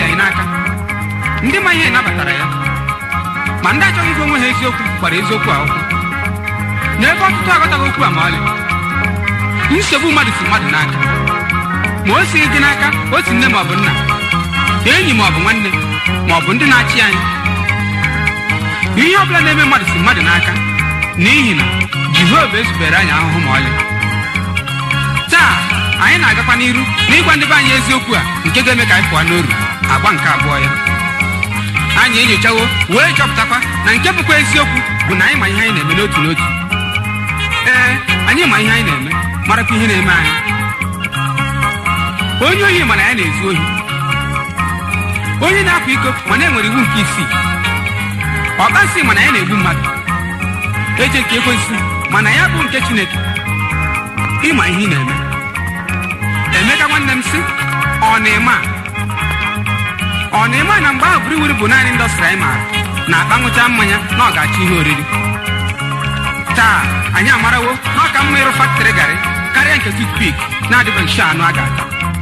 dị anyị n'aka ndị ma ihe nabatara ya ma ndị achọghị ịgwa onwe ha eziokwu gbara eziokwu a ụkwụ n'ebe ọtụtụ aghọtaghị okwu a ma ọlị nsogbu mmadụ si mmadụ n'aka ma o sighị gị n'aka otu nne ma ọ bụ nna enyi ma ọ bụ nwanne ma ọ bụ ndị na-achị anyị ihe ọ bụla na-eme mmadụ si mmadụ n'aka n'ihi na jehova ezubere anyị ahụhụ ma ọlị taa anyị na-agakwa n'iru n'ịgwa ndị be anyị eziokwu a nke ga-eme ka anyị pụọ n'oru agba nke abụọ ya anyị enyochawo wee chọpụtakwa na nke bụkwa eziokwu bụ na anyị ma ihe anyị na-eme n'otu n'otu ee anyị ma ihe anyị na-eme marakwa ihe na-eme anyị onye ohi mana ya na-ezu ohi onye na-akwa iko mana enwere iwu nke isii ọkpasị mana ya na-egbu mmadụ eje nke ekwensị mana ya bụ nke chineke ịma ihe ị na-eme emeka nwanne m sị ọ na-eme a ọ na-eme na mgbe ahụ buriwuri bụ naanị ndọstrị anyị maara na-akpa nwụcha mmanya na ọ ga-achọ ihe oriri taa anyị amarawo na ọ ka mma ịrụ faktrị garị karịa nke tutpik na-adịbeghị nso anụ a ga-ata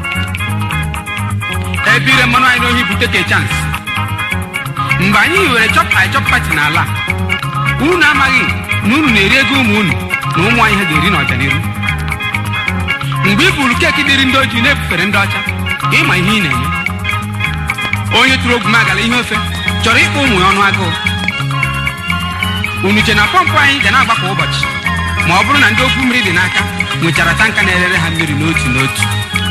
ebe ire mmanụ anyị n'ohi bụ teke chans mgbe anyị hiwere chọp chọp pati n'ala a unu amaghị na unu na-eri ego ụmụ unu na ụmụ anyị ha ga-eri n'ọdịnihu mgbe ị buru keeki dịrị ndị ojii na-ebufere ndị ọcha ịma ihe ị na-eme onye tụrụ ogwu magala ihe ofe chọrọ ịkpọ ụmụ ya ọnụ agụụ unu che na pọmpụ anyị ga na-agba kwa ụbọchị ma ọ bụrụ na ndị okwu mmiri dị n'aka nwechara tanka na-erere ha mmiri n'otu n'otu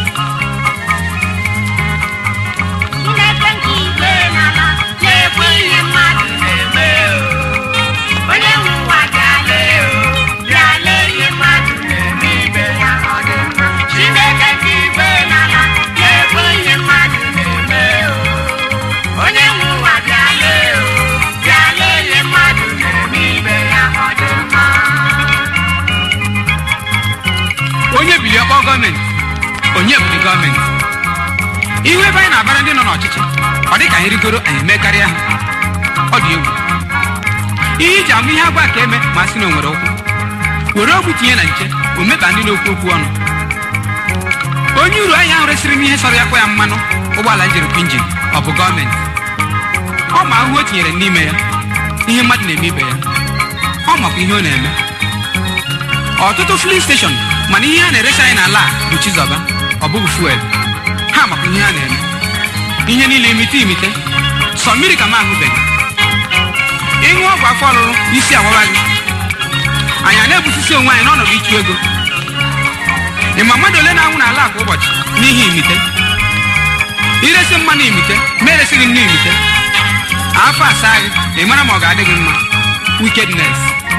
Chineke nke igwe n'ala na-ekwe ihe mmadụ na-eme o. Onye nwe ụwa bịa lee o, bịa lee ihe mmadụ na-eme ibe ya ọ dị mma. Chineke nke igwe n'ala na-ekwe ihe mmadụ na-eme o. Onye nwe ụwa bịa lee o, bịa lee ihe mmadụ na-eme ibe ya ọ dị mma. onye bili ọkpọ gọọmenti onye bụrụ gọọmenti ihu ebe anyị na-abara ndị nọ n'ọchịchị ọ dị ka anyị rigoro anyị emekarịa ha ọ dị egwu ihe iji amụ ihe agwa ka eme ma sị na o nwere ụkwụ were okwu tinye na nche o meba ndị na-okwu okwu ọnụ onye uru ahịa ahụ resịrị m ihe sọrọ ya kwa ya mmanụ ụgbọala njerikwa injin ọ bụ gọọmenti ọ ma ahụhụ o tinyere n'ime ya ihe mmadụ na-eme ibe ya ọ makwa ihe ọ na-eme ọtụtụ filin steshọn mana ihe a na-eresi anyị n'ala a bụ chizọba ọ bụghị fuel ha makwa ihe ha na-eme ihe niile imite imite sọ mmiri ka m ahụbeghị ịṅụ ọgwụ afọ ọrụrụ isi awawa gị anyị a na-ebusisi onwe anyị n'ọnọdụ ịchụ ego ịma mmadụ ole na-anwụ n'ala a kwa ụbọchị n'ihi imite iresi mmanụ imite ma eresighị nnu imite afọ asaa gị ị mara ma ọ ga-adị gị mma wickedness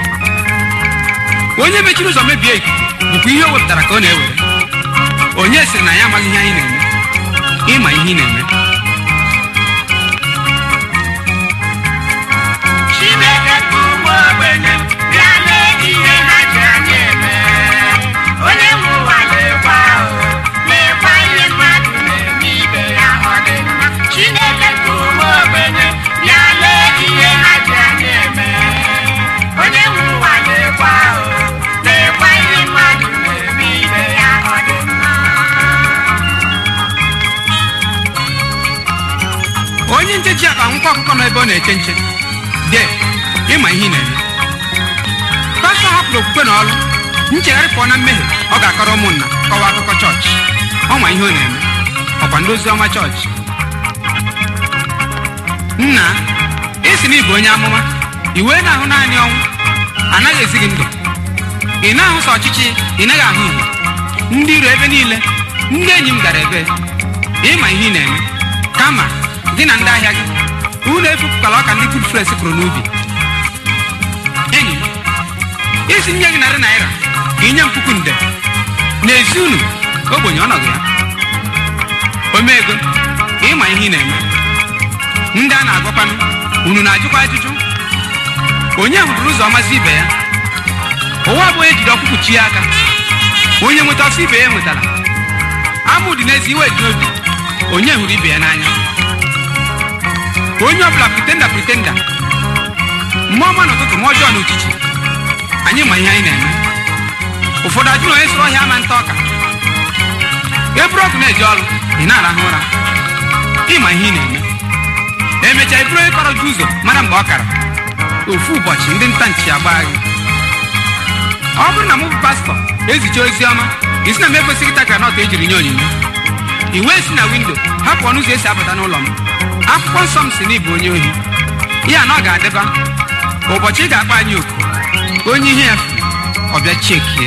onye mechiri ụzọ mebie ikuku bụkwa ihe o wepụtara ka ọ na-ewere onye sịrị na ya amaghị ihe anyị na-eme ịma ihe ị na-eme Chineke nke ụmụ ogbenye bịa lee ihe ha ji anya eme. Onye nwe ụwa na-ekwa o, na-ekwa ihe mmadụ na-eme ibe ya ọ dị mma. Chineke nke ụmụ ogbenye bịa lee ihe ha ji anya eme. Onye nwe ụwa na-ekwa o, na-ekwa ihe mmadụ na-eme ibe ya ọ dị mma. onye nche ji akpa nkwa ọkụkọ nọ ebe ọ na-eche nche de ịma ihe ị na-eme pastọ hapụrụ okwukwe na ọrụ nchegharị pụọ na mmehie ọ ga-akọrọ ụmụnna kọwa akụkọ chọọchị ọ ma ihe ọ na-eme ọkwa ndị ozi ọma chọọchị nna ị sị na ị bụ onye amụma i wee na-ahụ naanị ọnwụ anaghị ezi gị ndụ ị na-ahụ sọ ọchịchị ị naghị ahụ ihe ndị iro ebe niile ndị enyi m gara ebe ịma ihe ị na-eme kama gị na ndị ahịa gị unu efupụkwala ọka ndị good friends kụrụ n'ubi enyi m isi nye gị narị naira ka inye m puku nde n'ezi unu ogbenye ọnọdụ ya ome ego ịma ihe ị na-eme ndị a na-agwakwanụ unu na-ajụkwa ajụjụ onye hụrụ ụzọ ọmasị ibe ya ụwa abụghị ejiri ọkpụkpụ chi ya aka onye nweta ọsọ ibe ya nwetara amụ dị n'ezi iwe dị n'obi onye hụrụ ibe ya n'anya onye ọbụla pretenda pretenda mmụọ ọma n'ụtụtụ ma ọjọọ n'uchichi anyị ma ihe anyị na-eme ụfọdụ ajụ na onye sụrụ ọhịa ama nta ọka eburu ọkụ na-eji ọrụ ị na-arahụ ụra ịma ihe ị na-eme emechaa iburu onye kọrọ gị ụzọ mara mgbe ọ kara ofu ụbọchị ndị nta nchi agbaa gị ọ bụrụ na mụ bụ pastọ ezicha ozi ọma isi na m ekwesịghị ịta granọt ejiri nye onyinye i wee si na windo hapụ ọnụ ụzọ esi abata n'ụlọ m akwụkwọ nsọ m si n'ịbụ onye ohi ya na ọ ga-adịba ụbọchị ị ga-akpa anyị oku onye ihe ya furu ọ bịa chekie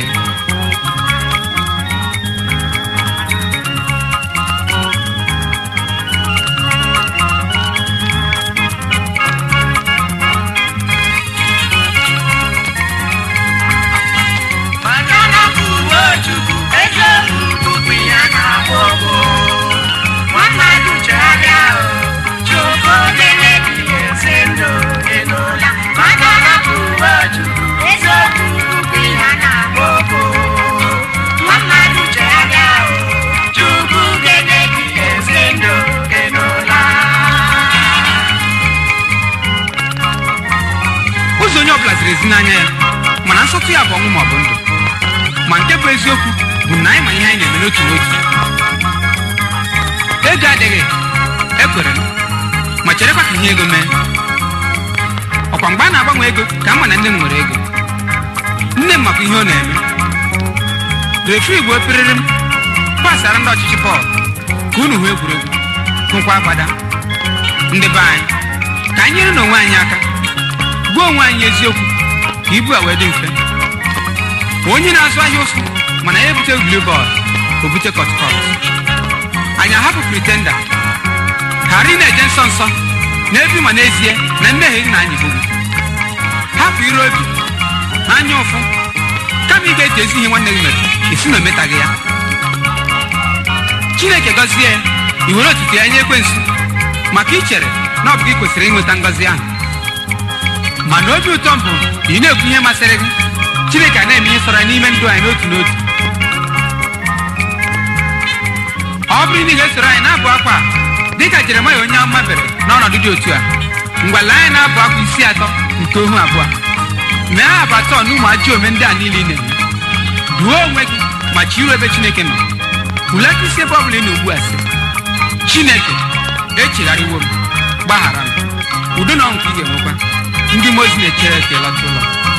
Manana kwuo Chukwu, eziokwu bụkwa ihe a na-agba ụgwọ. Nwa mmadụ chegharịa o, Chukwu ga-emebi ezi ndụ gị n'ụla. Manana kwuo Chukwu, eziokwu bụkwa ihe a na-agba ụgwọ. Nwa mmadụ chegharịa o, Chukwu ga-emebi ezi ndụ gị n'ụla. ụzọ onye ọbụla ziri ezi n'anya ya mana nsọtụ ya bụ ọnwụ ma ọ bụ ndụ ma nke bụ eziokwu bụ na anyị ma ihe anyị na-eme n'otu n'otu ego adịghị ekwere m ma cherekwa ka ihe ego mee ọkwa mgbe a na-agbanwe ego ka m ma na nne m nwere ego nne m makwa ihe ọ na-eme refri bụ opiriri m pasara ndị ọchịchị bọọlụ ka unu hụ egwuregwu hụkwa agbada ndị be anyị ka anyị nyere n'onwe anyị aka gbuo onwe anyị eziokwu ka ibu a wee dị mfe onye na-azụ ahịa ụsụ mana ya ebute egwuregwu bọọlụ o bute kọtkọt anyị ahapụ pretenda ghara ị na-eje nsọ nsọ n'ebe ma n'ezie na mmehie gị na anyị gbogbo hapụ ire obi na anya ụfụ kama ị ga-eji ezi ihe nwanne gị mere esi na ometaghị ya chineke gọzie ya i were otuto ya nye ekwensu maka ichere na ọ bụ gị kwesịrị ịnweta ngọzi ahụ mana obi ụtọ m bụ na ị na-ekwu ihe masịrị gị chineke a na-eme ihe sọrọ n'ime ndụ anyị n'otu n'otu ọ bụrụ na ị ga-esoro anyị na-abụ akwa a, dịka jeremaya onye amụma bere n'ọnọdụ dị otu a ngwala anyị na-abụ akwa isi atọ nke ohu abụọ mee abụ atọ na ụmụ ajọ ome ndị a niile ị na-eme duo onwe gị ma chiru ebe chineke nọ hulata isi ebe ọ bụla ị na ugbu a sị chineke echegharịwo m gbaghara m udo na ọṅụ ka ị ga-enwekwa ndị mozi na-echere ka ị lọta ụlọ